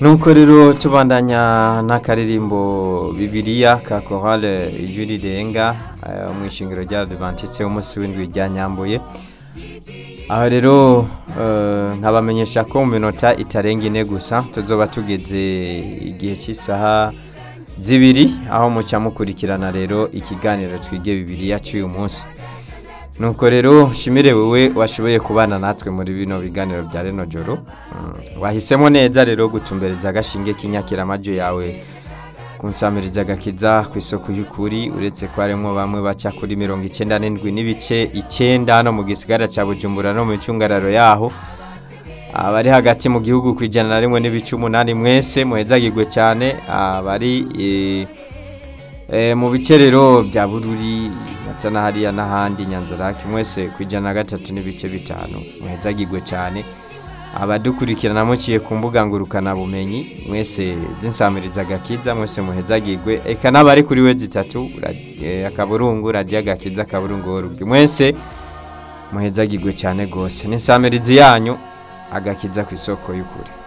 nuko rero tubandanya n'akaririmbo bibiliya ka korale ijwi rirenga eh, mu ishingiro rya adventiste umunsi w'indwi rya nyambuye aho rero eh, nkabamenyesha ko mu minota itarenga ine gusa tuzoba tugeze igihe cy'isaha zibiri aho muca mukurikirana rero ikiganiro twige bibiliya cy'uyu munsi nuko rero shimire wowe washoboye kubana natwe muri bino biganiro bya reno joro Mm, wahisemo neza rero gutumbereza agashinge k'inyakiramajo yawe kunsamiriza agakiza ku isoko y'ukuri uretse ko harimo bamwe baca kuri mirongo icyenda n'indwi n'ibice icyenda hano mu gisigara cya bujumbura no mu icungararo yaho abari hagati mu gihugu ku ijana na rimwe n'ibice umunani mwese muhezagirwe cyane abari eh, Eh, mu bice rero bya bururi ndetse na hariya n'ahandi nyanzarake mwese ku ijana na gatatu n'ibice bitanu muhezagirwe cyane abadukurikirana muciye ku mbuga ngurukanabumenyi mwese zinsamiriza agakiza mwese muhezagirwe eka n'abari kuri we zitatu ra- eh, akaburungu radiyo agakiza akaburungu worugi mwese muhezagirwe cyane rwose n'insamirizi yanyu agakiza ku isoko y'ukuri